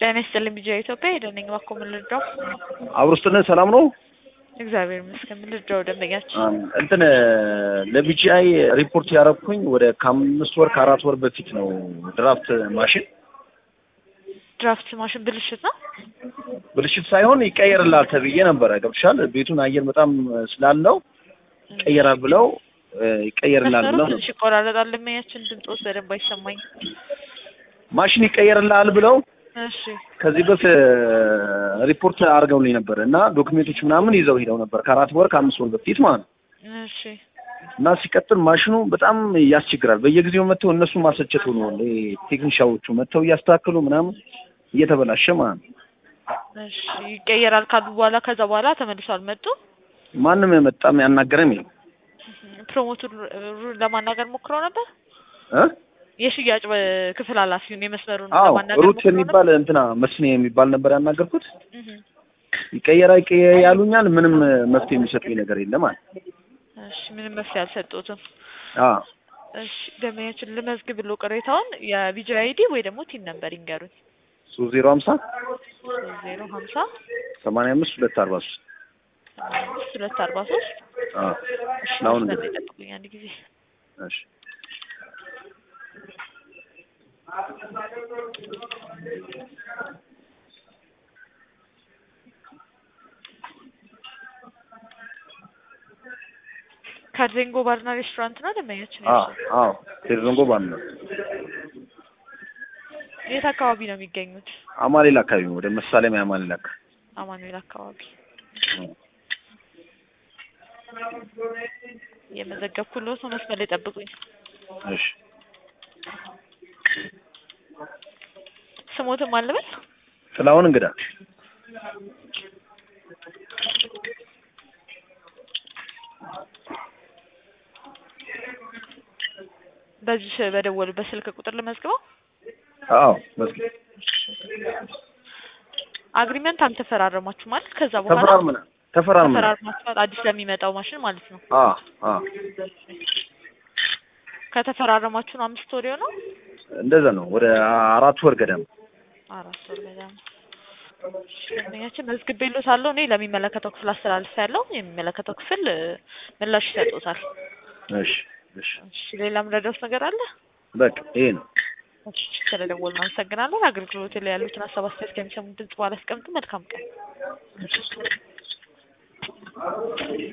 ጤና ይስጥልኝ ቢጂአይ ኢትዮጵያ ሄደን ነኝ እባክዎ ምን ልርዳው? አብሮ ስትነ ሰላም ነው? እግዚአብሔር ይመስገን ምን ልርዳው ደንበኛችን? እንትን ለቢጂአይ ሪፖርት ያደረኩኝ ወደ ከአምስት ወር ከአራት ወር በፊት ነው። ድራፍት ማሽን ድራፍት ማሽን ብልሽት ነው? ብልሽት ሳይሆን ይቀየርላል ተብዬ ነበረ። ገብቶሻል? ቤቱን አየር በጣም ስላለው ይቀየራል ብለው ይቀየርላል መስመሩ ብለው ትንሽ ይቆራረጣል። ደንበኛችን ድምፆስ በደንብ አይሰማኝ። ማሽን ይቀየርላል ብለው እሺ ከዚህ በፊት ሪፖርት አድርገውልኝ ነበር እና ዶክሜንቶች ምናምን ይዘው ሄደው ነበር ከአራት ወር ከአምስት ወር በፊት ማለት ነው። እሺ እና ሲቀጥል ማሽኑ በጣም ያስቸግራል። በየጊዜው መጥተው እነሱ ማሰቸቱ ነው ቴክኒሻዎቹ መጥተው እያስተካከሉ ምናምን እየተበላሸ ማለት ነው። እሺ ይቀየራል ካሉ በኋላ ከዛ በኋላ ተመልሶ አልመጡ። ማንም የመጣም ያናገረም የለም ፕሮሞቱን ለማናገር ሞክረው ነበር። እ የሽያጭ ክፍል ኃላፊውን የመስመሩን አዎ ለማናገር ሩት ሞክረው ነበር። የሚባል እንትና መስኔ የሚባል ነበር ያናገርኩት። እህ ይቀየራ ይቀየር ያሉኛል። ምንም መፍትሄ የሚሰጡኝ ነገር የለም አለ። እሺ ምንም መፍትሄ አልሰጡትም። አዎ እሺ ደንበኛችን ልመዝግብ ብሎ ቅሬታውን የቪዲዮ አይዲ ወይ ደግሞ ቲን ነበር ይንገሩኝ። ሶስት ዜሮ ሀምሳ ዜሮ ሀምሳ ሰማንያ አምስት ሁለት አርባ ሶስት አምስት ሁለት አርባ ሶስት አዎ እሺ ለአሁን መስመር እንግዲህ ላይ ጠብቁኝ አንድ ጊዜ እሺ ካርዜንጎ ባርና ሬስቶራንት ነው ደንበኛችን አዎ ያልሽው? አዎ ቴሌዞንጎ ባን ነው የት አካባቢ ነው የሚገኙት? አማሌል አካባቢ ነው። ወደ መሳለሚያ አማሌል አካባቢ አማኑኤል አካባቢ የመዘገብኩልዎት ነው። መስመር ላይ ጠብቁኝ። እሺ ስሞትም አልበል ጥላሁን እንግዳ በዚህ በደወሉበት ስልክ ቁጥር ልመዝግበው። አዎ መስጊድ አግሪመንት አልተፈራረማችሁ ማለት ከዛ በኋላ ተፈራርመና ተፈራርመና ተፈራርማችኋል አዲስ ለሚመጣው ማሽን ማለት ነው። አዎ አዎ ከተፈራረማችሁ ነው አምስት ወር ነው እንደዛ ነው። ወደ አራት ወር ገደማ አራት ወር ገደማ። ደንበኛችን መዝግቤልዎታለሁ። እኔ ለሚመለከተው ክፍል አስተላልፌያለሁ። የሚመለከተው ክፍል እ፣ ምላሽ ይሰጡታል። እሺ እሺ እሺ ሌላ ምረዳውስ ነገር አለ? በቃ ይሄ ነው። እሺ ስለደወልን አመሰግናለን። አገልግሎት ላይ ያሉትን ሀሳብ አስተያየት ከሚሰሙት ድምጽ በኋላ አስቀምጡ። መልካም ቀን።